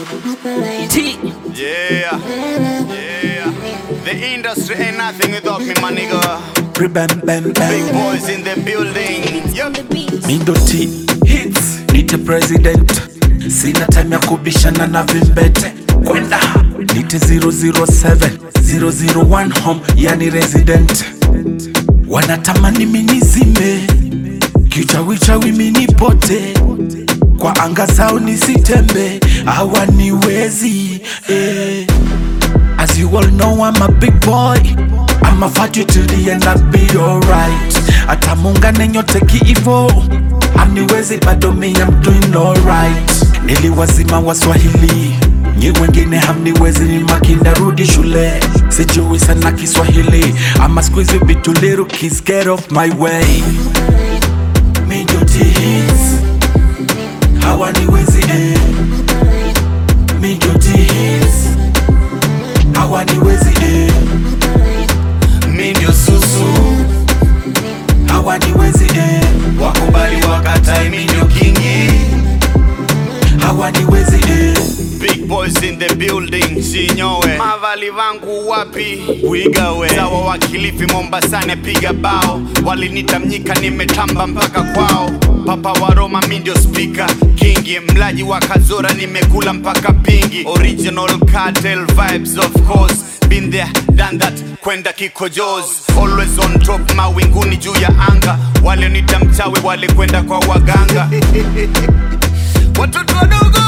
T. Yeah, yeah. The industry ain't nothing without me, my nigga. Bam, bam, Big bam. boys in the building. Yup. Mindo T. Hits. Nite president. Sina time ya kubishana na vimbete. Kwenda. Nite 007. 001 home, yani resident. Wanatamani minizime. Kichawichawi minipote. Kwa anga zao nisitembe. Hawaniwezi. Eh. As you all know, I'm a big boy. I'ma fight you till the end, I'll be alright. Hata muungane nyote kiivo, haniwezi bado mi I'm doing alright. Niliwazima Waswahili, nyi wengine hamniwezi, ni makinda rudi shule. Sijui sana Kiswahili, I'ma squeeze you bit too little kids, get off my way. Mi ndio T-Hits, hawaniwezi eh. Mi ndio T-Hits hawaniwezi eh. mi ndio susu hawaniwezi eh. Wakubali wakatai, mi ndio kingi. hawaniwezi eh. Big boys in the building, sinyowe. Mavali vangu wapi? Wigawe. Sawa wa Kilifi, Mombasani, piga bao. Walinita mnyika, nimetamba mpaka kwao. Papa wa Roma, mi ndio speaker. Kingi, mlaji wa Kazora, nimekula mpaka pingi. Original cartel vibes of course. Been there, done that, kwenda kikojos. Always on top, mawinguni juu ya anga. Walionita mchawi, walikwenda kwa waganga. Watoto wadogo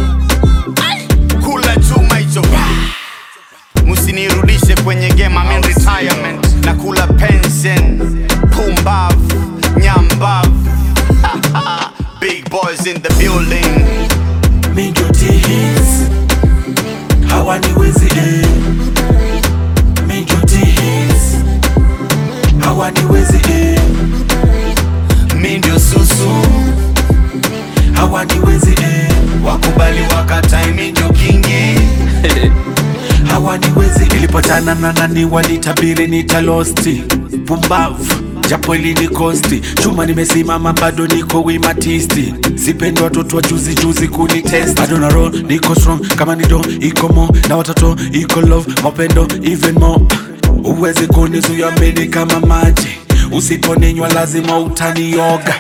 kula chuma hicho musinirudishe kwenye game I'm in retirement na kula pension pumbav nyambav big boys in the building mi ndio T-Hits hawaniwezi eh. mi ndio T-Hits hawaniwezi eh. mi ndio susu hawaniwezi eh. wakubali wakatai mi ndio kingi hawaniwezi ilipotana na nani walitabiri nitalosti pumbavu japo ilini kosti chuma nimesimama bado niko wimatisti sipendi watoto wa juzi juzi kunitest bado na roll niko strong kama ni do iko mo na watoto iko love mapendo even more uwezi kunizuia mimi kama maji usiponinywa lazima utanioga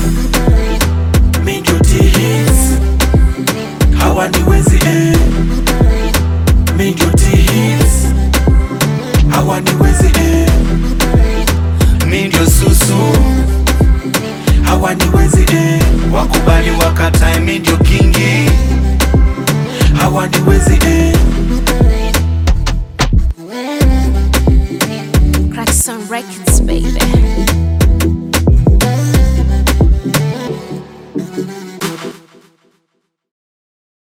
mi ndio T-Hits hawaniwezi eh. Mi ndio T-Hits hawaniwezi eh. mi ndio susu hawaniwezi eh. wakubali wakatai mi ndio kingi hawaniwezi eh. Crack some records, baby.